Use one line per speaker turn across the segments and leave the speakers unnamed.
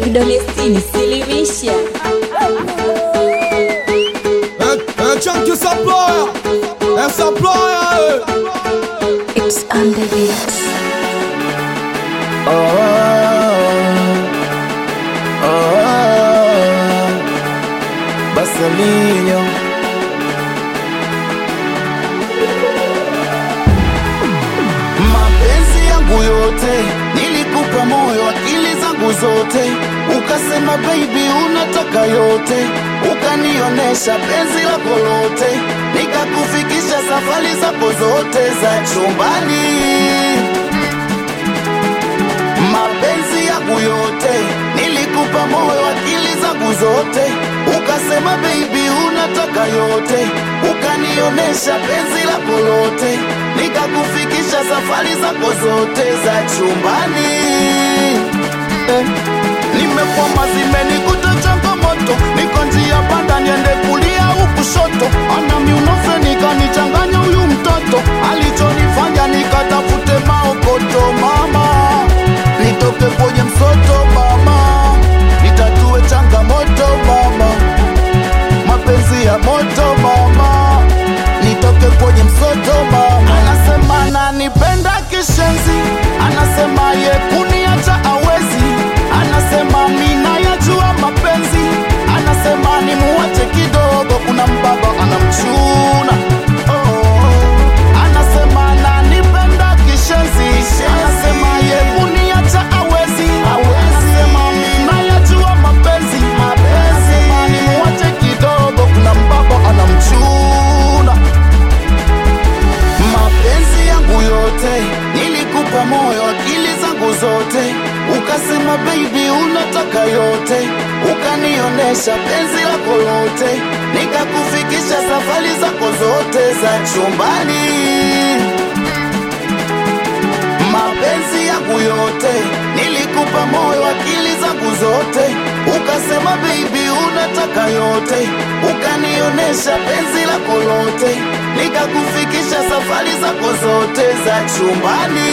vidole sitini, silimisha
Un chunk qui s'emploie, elle s'emploie.
It's on the beat.
Oh, oh, Baselinho mapenzi yangu yote nilikupa moyo, akili zangu zote, ukasema baby unataka yote, ukanionesha penzi lako lote, nikakufikisha safari zako zote za chumbani mapenzi yangu yote nilikupa moyo, akili zangu zote, ukasema baby unataka yote, ukanionesha penzi lako lote, nikakufikisha safari zako zote za chumbani eh. Nimekwama zimenikuta changamoto, niko njia panda, niende kulia au kushoto, anami unofeni kanichanganya huyu mtoto, alichonifanya nikatafute maokoto mama nitoke kwenye msoto mama, nitatue changamoto mama, mapenzi ya moto mama, nitoke kwenye msoto mama. Anasema ananipenda kishenzi, anasema ye kuniacha awezi, anasema mina yajua mapenzi, anasema nimuache kidogo, kuna mbaba anamchuna oh. Anasema ananipenda kishenzi, anasema ye kuniacha awezi, anasema mina yajua mapenzi, anasema nimuache kidogo, kuna mbaba anamchuna mapenzi yangu yote nilikupa moyo, akili zangu zote, ukasema baby unataka yote, ukanionesha penzi lako lote, nikakufikisha safari zako zote za chumbani. Mapenzi yangu yote nilikupa moyo, akili zangu zote, ukasema baby unataka yote, ukanionesha penzi lako lote, nikakufikisha safari zako zote za chumbani.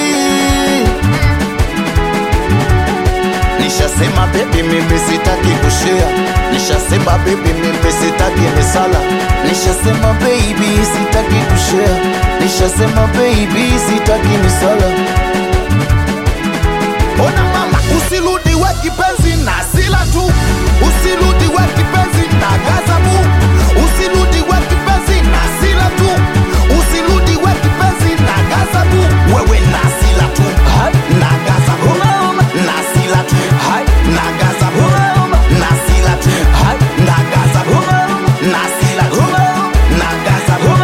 Nishasema baby mimi sitaki kushare, nishasema baby mimi sitaki misala, nishasema baby sitaki kushare, nishasema baby sitaki misala. Ona mama, usirudi we kipenzi na sila tu, usirudi we kipenzi na gazabu, usirudi we kipenzi na sila tu, usirudi we kipenzi na gazabu, wewe na sila tu, na gazabu, na sila tu, na gazabu, na sila tu, na gazabu, na sila tu, na gazabu.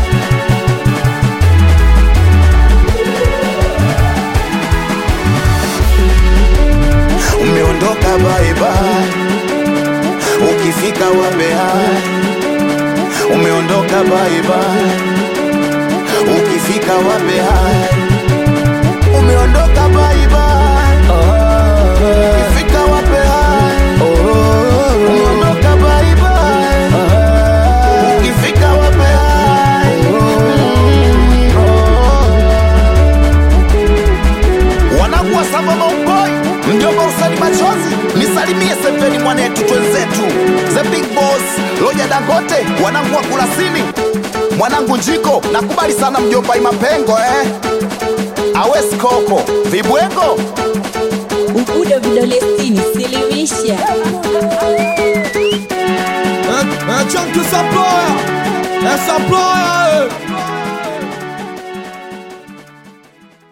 umeondoka bye bye, ukifika wambea umeondoka bye bye, ukifika wambea umeondoka bye bye, ukifika wambea umeondoka bye bye, ukifika wambea wanakuwa sava mauboi mjomba usani machozi nisalimie seveni mwanetu twenzetu the big boss loja dangote wanangu wa kulasini mwanangu njiko nakubali sana mjomba imapengo eh? awes koko vibwengo
Ubudo vidole sitini, silimisha
Un chunk qui s'emploie, elle s'emploie.